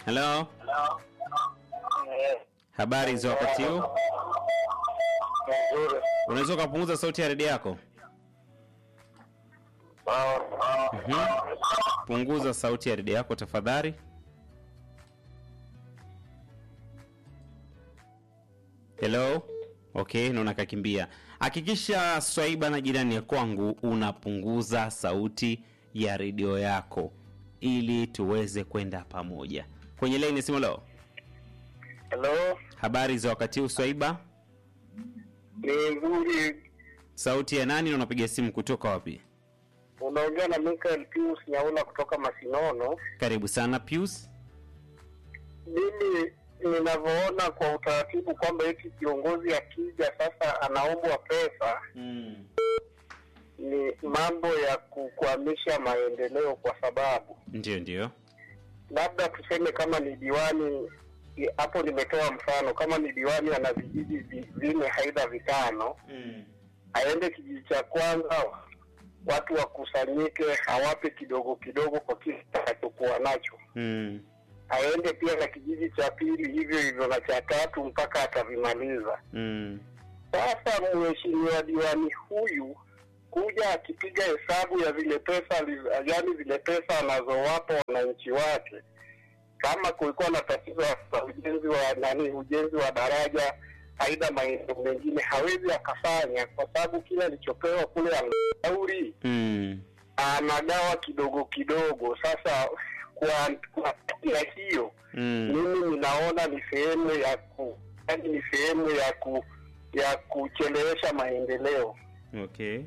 Hello, Eh, habari za wakati huu? nzuri. Unaweza ukapunguza sauti ya redio yako? Sawa. Mhm. Punguza sauti ya redio yako tafadhali. Hello. Okay, naona kakimbia. Hakikisha Swaiba na jirani ya kwangu unapunguza sauti ya redio yako ili tuweze kwenda pamoja. Kwenye laini ya simu leo. Hello, Habari za wakati huu Swaiba? ni nzuri. Sauti ya nani na unapiga simu kutoka wapi? Unaongea na Michael Pius Nyaula kutoka Masinono. Karibu sana Pius. Mimi ninavyoona kwa utaratibu kwamba eti kiongozi akija sasa anaombwa pesa ni mambo ya kukwamisha maendeleo, kwa sababu Ndio, ndio. labda tuseme kama ni diwani i- hapo, nimetoa mfano, kama ni diwani ana vijiji vi- vinne aidha vitano, aende kijiji cha kwanza, watu wakusanyike, awape kidogo kidogo kwa kile atakachokuwa nacho, Mm. aende pia na kijiji cha pili hivyo hivyo na cha tatu mpaka atavimaliza. Mm. Sasa mheshimiwa diwani huyu kuja akipiga hesabu ya zile pesa, ali- yaani zile pesa anazowapa wananchi wake, kama kulikuwa na tatizo la ujenzi wa nani, ujenzi wa daraja aidha maeneo mengine, hawezi akafanya kwa sababu kile alichopewa kule halmashauri Mm. anagawa kidogo kidogo. Sasa kwa kwa ya hiyo Mm. mimi ninaona ni sehemu ya ku yaani ni sehemu ya ku ya kuchelewesha maendeleo. Okay.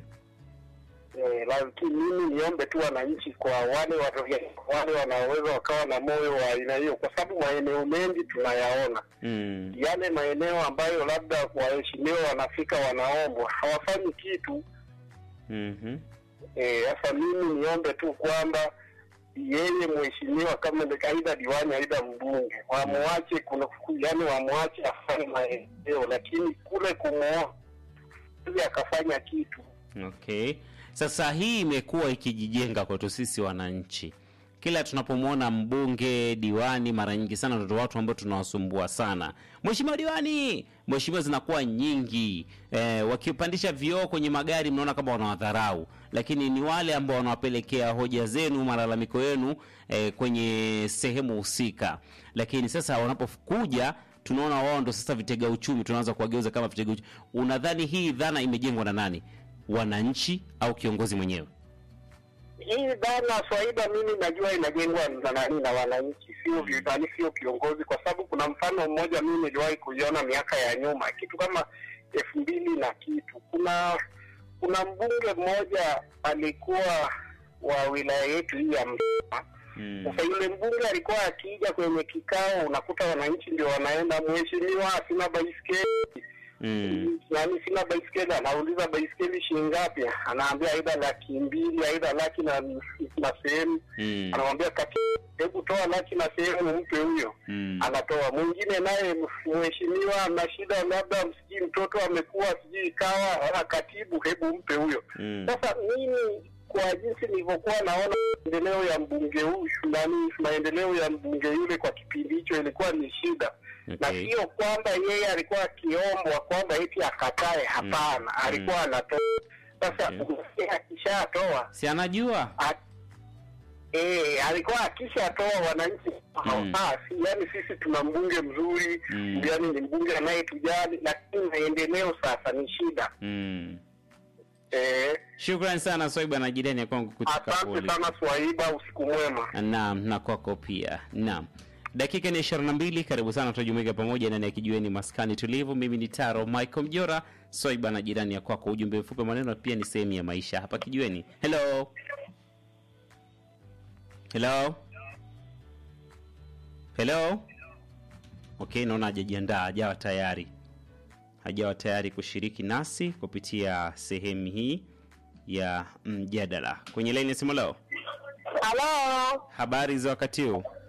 Eh, lakini mimi niombe tu wananchi kwa wale wa- wale wanaoweza wakawa na moyo wa aina hiyo, kwa sababu maeneo mengi tunayaona Mm. yale maeneo ambayo labda waheshimiwa wanafika wanaombwa hawafanyi kitu. Mhm. Eh, Sasa mimi niombe tu kwamba yeye mheshimiwa kama ni aidha diwani aidha mbunge wamwache, kuna yani wamwache afanye maendeleo, lakini kule kumwoa ili akafanya kitu Okay. Sasa hii imekuwa ikijijenga kwetu sisi wananchi. Kila tunapomwona mbunge, diwani, mara nyingi sana ndio watu ambao tunawasumbua sana. Mheshimiwa diwani, mheshimiwa zinakuwa nyingi. Eh, wakipandisha vioo kwenye magari mnaona kama wanawadharau, lakini ni wale ambao wanawapelekea hoja zenu, malalamiko yenu eh, kwenye sehemu husika. Lakini sasa wanapokuja tunaona wao ndo sasa vitega uchumi, tunaanza kuwageuza kama vitega uchumi. Unadhani hii dhana imejengwa na nani? Wananchi au kiongozi mwenyewe? hii dhana Swaiba, mimi najua inajengwa na nani na wananchi, sio vi- nani, sio kiongozi, kwa sababu kuna mfano mmoja mimi niliwahi kuiona miaka ya nyuma, kitu kama elfu mbili na kitu. Kuna kuna mbunge mmoja alikuwa wa wilaya yetu hii ya Msoma. Mm. Sasa yule mbunge alikuwa akija kwenye kikao, unakuta wananchi ndio wanaenda, mheshimiwa, sina baiskeli Mm. yaani sina baiskeli, anauliza baiskeli shilingi ngapi? Anaambia aidha laki mbili aidha laki na, na sehemu Mm. anamwambia kati, hebu toa laki na sehemu mpe huyo. Mm. Anatoa. Mwingine naye mheshimiwa, ana shida, labda sijui mtoto amekuwa sijui ikawa ana katibu, hebu mpe huyo. Mm. Sasa mimi kwa jinsi nilivyokuwa naona maendeleo ya mbunge huyu nani, maendeleo ya mbunge yule kwa kipindi hicho ilikuwa ni shida na Okay. sio kwamba yeye alikuwa akiombwa kwamba eti akatae. Hapana, alikuwa anatoa. Sasa Okay. okay. akishatoa Si anajua? a- eh, alikuwa akishatoa wananchi Mm. ah, si, yani sisi tuna mbunge mzuri Mm. yani ni mbunge anayetujali, lakini maendeleo sasa ni shida Mm. eh. Shukrani sana Swaiba na jirani ya kwangu kutoka Asante Poli. sana Swaiba, usiku mwema. Naam, na kwako pia. Naam. Dakika ni 22, karibu sana tutajumuika pamoja ndani ya kijiweni maskani tulivu. Mimi ni Taro Michael Mjora, Swaiba na jirani ya kwako. Ujumbe mfupi wa maneno pia ni sehemu ya maisha hapa kijiweni. Hello. Hello. Hello. Okay, naona hajajiandaa, hajawa tayari. Hajawa tayari kushiriki nasi kupitia sehemu hii ya mjadala. Kwenye laini ya simu leo. Halo, Habari za wakati huu?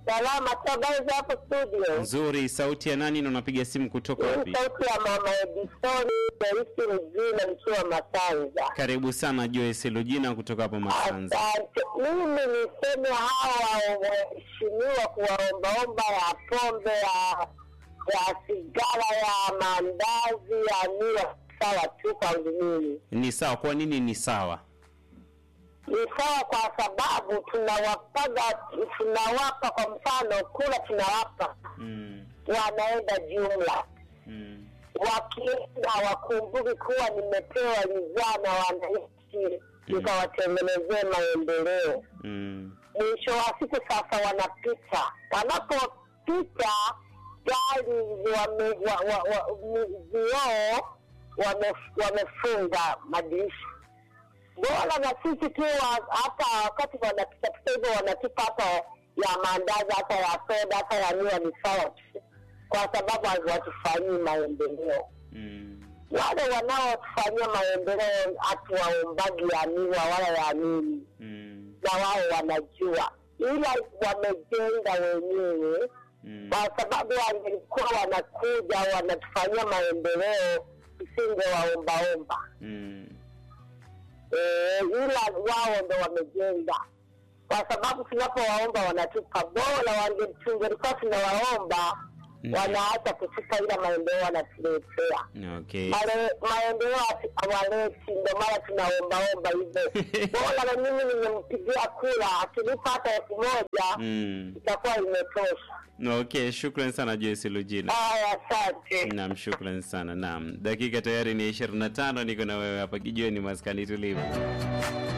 Salama tu, habari za hapo studio? Nzuri. Sauti ya nani na unapiga simu kutoka Hii wapi? sauti ya mama Edisoni Joyce Mzina nikiwa Masanza. Karibu sana Joyce Lujina kutoka hapo Masanza. Asante. Mimi niseme hawa waheshimiwa kuwaombaomba ya pombe ya ya sigara ya maandazi ya miwa sawa tu kwangu mimi Ni sawa. Kwa nini ni sawa? ni sawa kwa sababu tunawapaga tunawapa kwa mfano kula tunawapa Mm. wanaenda jumla Mm. wakienda wakumbuki kuwa nimepewa ridhaa na wananchi nikawatengenezee maendeleo Mm. mwisho wa siku sasa wanapita wanapopita gari wame, wa, wa, wa, mi- vioo wame, wamefunga madirisha bora na sisi tu wa- hata wakati wanapita pita hivyo wanatupa hata ya maandazi hata ya soda hata ya miwa ni sawa tu kwa sababu hawatufanyii maendeleo Mm. wale wanaotufanyia maendeleo hatuwaombagi ya miwa wala ya nini Mm. na wao wanajua, ila wamejenga wenyewe, Mm. kwa sababu wangelikuwa wanakuja wanatufanyia maendeleo, tusingewaombaomba. Mm. Eh, ila wao ndo wamejenga, kwa sababu tunapowaomba wanatupa. Bora wange- tungelikuwa tunawaomba Mm. wanaacha kutupa, ila maendeleo wanatuletea Okay. Male- maendeleo hatu- hawaleti, ndo maana tunaombaomba hivyo. Bora na mimi nimempigia kura, akinipa hata elfu moja Mm. itakuwa imetosha. Okay, shukran sana Joyce Lujina. Haya, asante. Naam, shukran sana. Naam, dakika tayari ni 25, niko na wewe hapa kijiweni maskani tulivu.